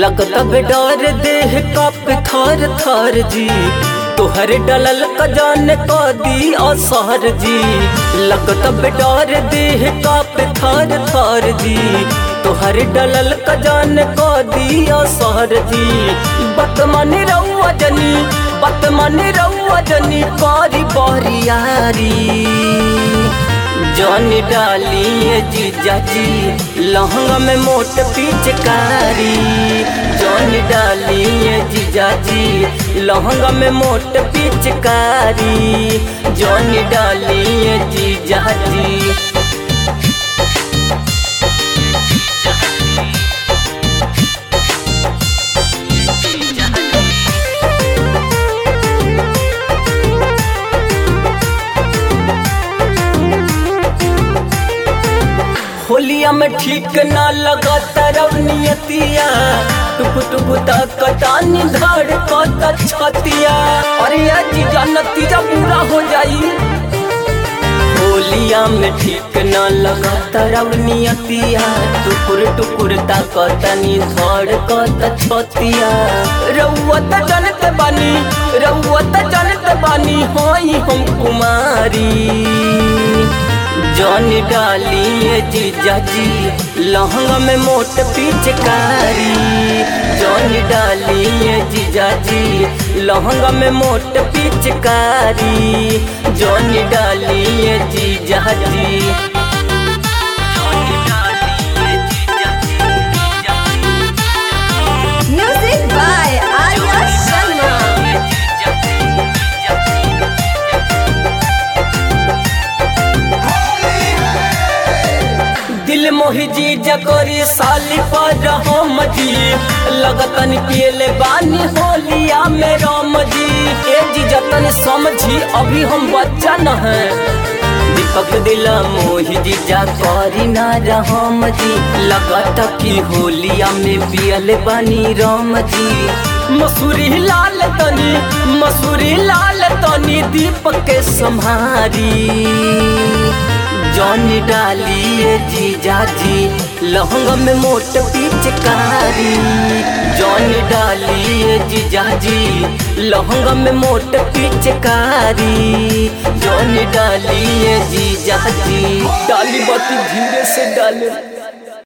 लगत डर देह कप थर थर जी तोहर डलल कजान क दी असहर जी लगत डर देह कप थर थर जी तोहर डलल कजान क दी असहर जी बतमन रउआ जनी बतमन रउआ जनी करी बरियारी जौन डालिए जीजा जी लहंगा में मोट पिचकारी जौन डालिए जीजा जी लहंगा में मोट पिचकारी जौन डालिए जीजा जी होलिया में ठीक ना लगा तरव नियतिया टुक टुक तक तानी धड़ कत छतिया अरे ये जीजा नतीजा पूरा हो जाई होलिया में ठीक ना लगा तरव नियतिया टुकुर टुकुर तक तनी धड़ कत छतिया रउत जनत बानी रउत जनत बानी होई हम कुमारी जौन डालिए जीजा जी लहंगा में मोट पिचकारी जौन डालिए जीजा जी लहंगा में मोट पिचकारी जौन डालिए जीजा जी Music by Arya Sharma. दिल मोहि जी जकोरी साली पर हम जी लगतन पियले बानी होलिया में राम जी ए जी जतन समझी अभी हम बच्चा न है दीपक दिला मोहि जी जकोरी ना राम जी लगत की होलिया में पियले बानी राम जी मसूरी लाल तनी मसूरी लाल तनी दीपक के संहारी जौन डालिए जीजा जी लहंगा में मोट पिचकारी जौन डालिए जीजा जी लहंगा में मोट पिचकारी जौन डालिए जीजा जी डाली बाती धीरे से डाले